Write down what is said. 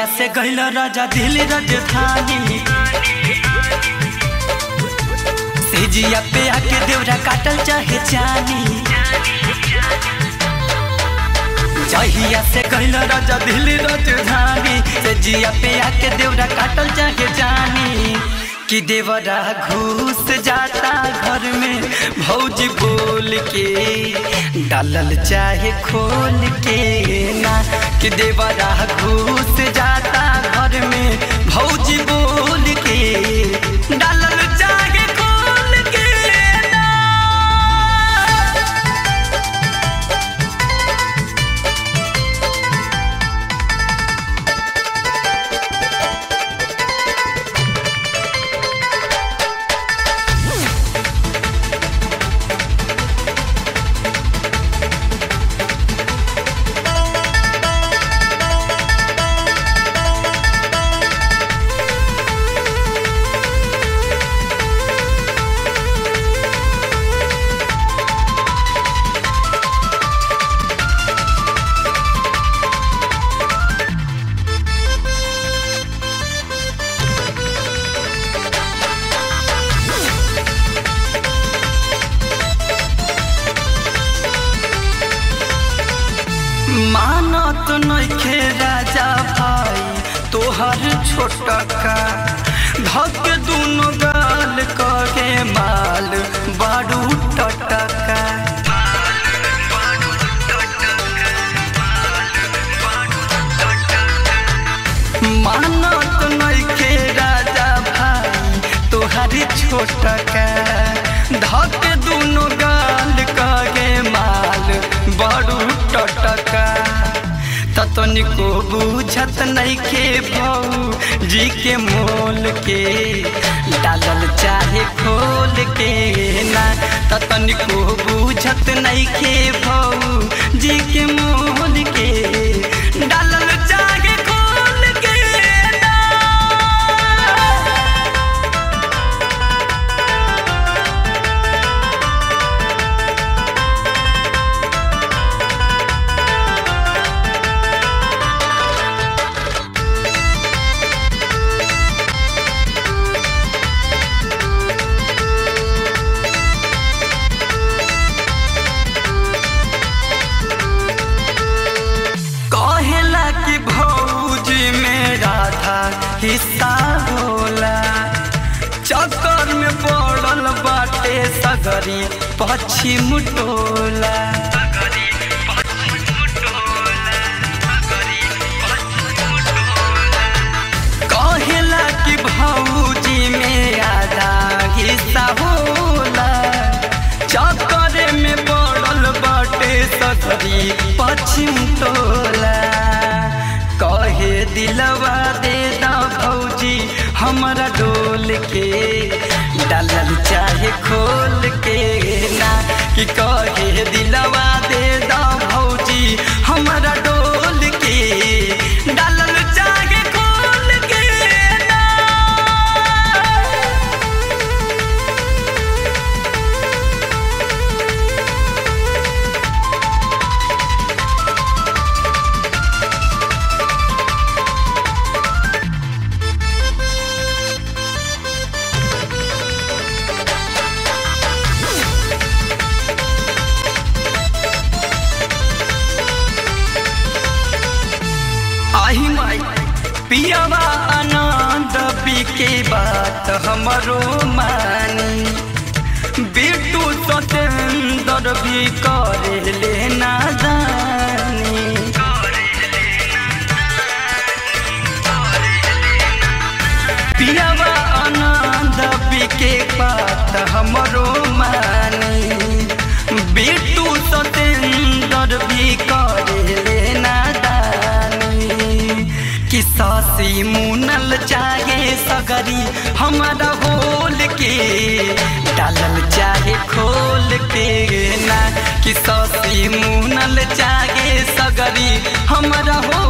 जहिया से गइल राजा दिल राजधानी सेजिया पे आके देवरा काटल चाहे जानी जहिया से गइल राजा दिल राजधानी सेजिया पे आके देवरा काटल चाहे जानी कि देवरा घुस जाता घर में भौजी बोल के डालल चाहे खोल के ना कि देवरा घुस जाता घर में भौजी बोल के डालल चाहे खोल के ना मानत नइखे राजा भाई तोहर छोटका धक दुनो गाल करे माल बारू टटका मानत नइखे राजा भाई तोहर छोटका धक दुनो गाल करे माल बड़ू टटका ततनिको बुझत नइखे भौ जी के मोल के डालल चाहे खोल के ना ततनिको बुझत नइखे भौ जी के मोल के डालल चाहे खोल के ना कहेला कि भौजी में राधा हिस्सा होला चक्कर में पड़ल बाटे सगरी पश्चिम टोला कहेला कि भौजी में आधा हिस्सा होला चक्कर में पड़ल बाटे सगरी पश्चिम टोला कहे दिलवा दे दा भौजी हमरा डोल के डालल चाहे खोल के ना कि कहे दिलवा दे दा भौजी हमरा डोल के डालल चाहे खोल के ना आही माई पियावा आनंद के बात हमरो मानी बिटू सतेंद्र भी करे लेना जानी पियावा आनंद के बात हमरो मानी बिटू सतेंद्र भी करे लेना दानी कि सासी मुनल चाहे सगरी हमारा होल के डालल चाहे खोल के ना कि सासी मुनल चाहे सगरी हमारा हो